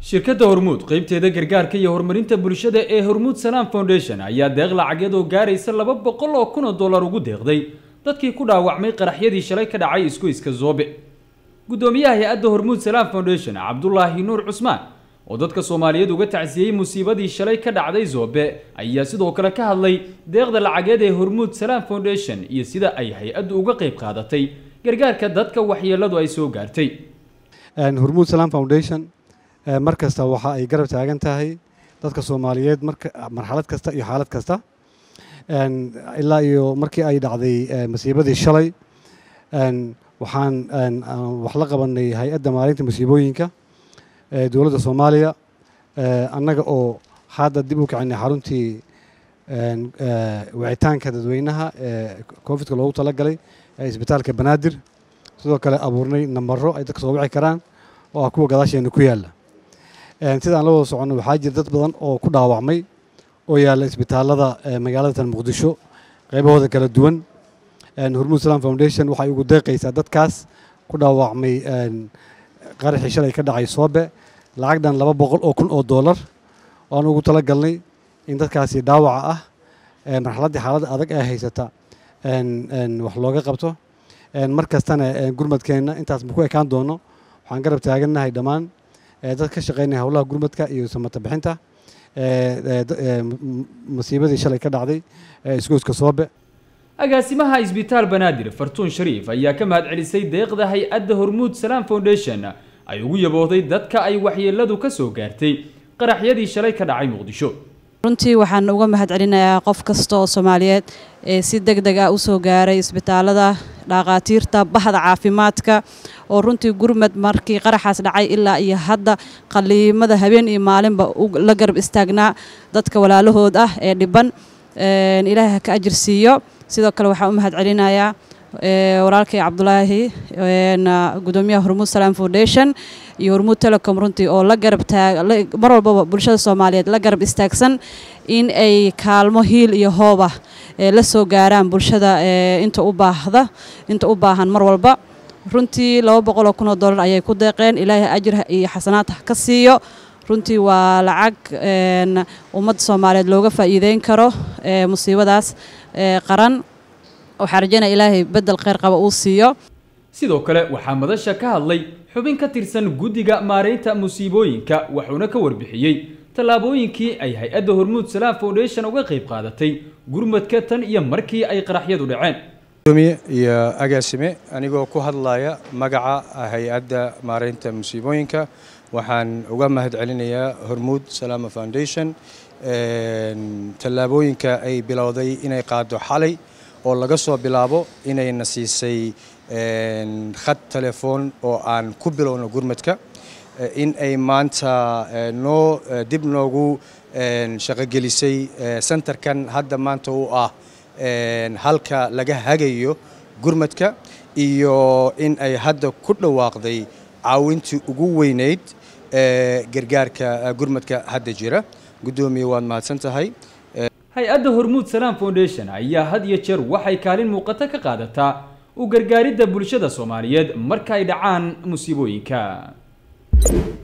shirkadda hormuud qeybteeda gargaarka iyo horumarinta bulshada ee hormuud salaam foundation ayaa deeq lacageed oo gaaraysa laba boqol oo kun oo dollar ugu deeqday dadkii ku dhaawacmay qaraxyadii shalay ka dhacay isgoyska zoobe guddoomiyaha hay-adda hormuud salaam foundation cabdulaahi nuur cusmaan oo dadka soomaaliyeed uga tacsiyey musiibadii shalay ka dhacday zoobe ayaa sidoo kale ka hadlay deeqda lacageed ee hormuud salaam foundation iyo sida ay hay-addu uga qayb qaadatay gargaarka dadka waxyeeladu ay soo gaartay hormuud salaam foundation mar kasta waxa ay garab taagan tahay dadka soomaaliyeed marxalad kasta iyo xaalad kasta ilaa iyo markii ay dhacday masiibadii shalay waxaan wax la qabanay hay-adda maalinta masiibooyinka dowladda soomaaliya annaga oo hadda dib u kicinay xaruntii wicitaanka dadweynaha ee covidka loogu talagalay ee isbitaalka banaadir sidoo kale abuurnay nambaro ay dadka soo wici karaan oo ah kuwa gadaasheena ku yaalla sida aan la wada soconno waxaa jira dad badan oo ku dhaawacmay oo yaalla isbitaalada magaalada muqdisho qaybahooda kala duwan hormuud salaam foundation waxay ugu deeqaysaa dadkaas ku dhaawacmay qaraxii shalay ka dhacay soobe lacag dhan laba boqol oo kun oo dollar oo aan ugu tala galnay in dadkaasi dhaawaca ah marxaladdii xaaladda adag ee haysata wax looga qabto mar kastana gurmadkeenna intaas ma ku ekaan doono waxaan garab taagannahay dhammaan dad ka shaqeynaya howlaha gurmadka iyo samata bixinta masiibadii shalay ka dhacday isgoyska soobe agaasimaha isbitaal banaadir fartuun shariif ayaa ka mahad celisay deeqda hay-adda hormuud salaam foundation ay ugu yaboohday dadka ay waxyeeladu ka soo gaartay qaraxyadii shalay ka dhacay muqdisho runtii waxaan uga mahad celinayaa qof kasta oo soomaaliyeed ee si deg deg ah usoo gaaray isbitaalada dhakhaatiirta bahda caafimaadka oo runtii gurmad markii qaraxaas dhacay ilaa iyo hadda qaliimada habeen iyo maalinba la garab istaagnaa dadka walaalahood ah ee dhiban ilaahay ha ka ajir siiyo sidoo kale waxaan u mahad celinayaa walaalkay cabdulaahi gudoomiyaha hormuud salaam foundation iyo hormuud telecom runtii oo la garab taag mar walbaba bulshada soomaaliyeed la garab istaagsan in ay kaalmo hiil iyo hooba la soo gaaraan bulshada inta u baahda inta u baahan mar walba runtii laba boqol oo kun oo dollar ayay ku deeqeen ilaahay ajir iyo xasanaad ka siiyo runtii waa lacag ummadda soomaaliyeed looga faa'iideyn karo musiibadaas qaran waxaa rajaynaya ilaahay beddel kheyr qaba uu siiyo sidoo kale waxaa madasha ka hadlay xubin ka tirsan guddiga maaraynta musiibooyinka wuxuuna ka warbixiyey tallaabooyinkii ay hay-adda hormuud salaam foundation uga qayb qaadatay gurmadka tan iyo markii ay qaraxyadu dhaceen gudoomiye iyo agaasime anigoo ku hadlaya magaca hay-adda maaraynta musiibooyinka waxaan uga mahad celinayaa hormuud salaama foundation tallaabooyinka ay bilowday inay qaado xalay oo laga soo bilaabo inayna siisay khad telefoon oo aan ku bilowno gurmadka in ay maanta noo dib noogu shaqogelisay centerkan hadda maanta u ah halka laga hagayo gurmadka iyo in ay hadda ku dhawaaqday caawintii ugu weynayd gargaarka gurmadka hadda jira guddoomiye waad mahadsan tahay hay-adda hormuud salaam foundation ayaa had iyo jeer waxay kaalin muuqato ka qaadataa u gargaaridda bulshada soomaaliyeed marka ay dhacaan musiibooyinka